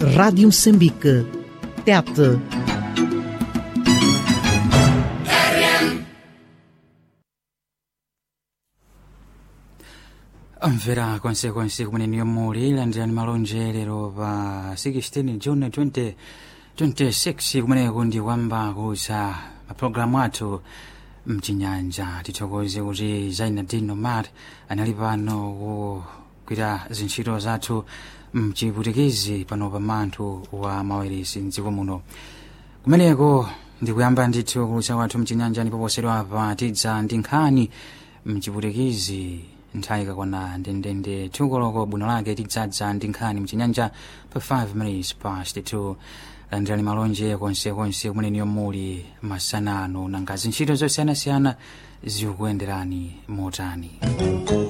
Rádio Moçambique. Tete. mvera konsekonse kumene yomuli landirani malonjerero pa 16 june 2026 kumeneko ndi kwamba kusa mapulogalamu athu mchinyanja tithokoze kuti zainadino mat anali pano kugwira zintchito zathu mchiputikizi pano pa manthu wa maweresi mdziko muno kumeneko ndikuyamba ndithu kulutsa kwathu mchinyanja ndipo posedwa pa tidza ndi nkhani mchiputikizi nthawi ikakwana ndendende thukoloko bwino lake tidzadza ndi nkhani mchinyanja pa 5 minutes past 2 landirani malonje konsekonse kumeneniyo muli masanano nanga zintchito zosiyanasiyana zikukuyenderani motani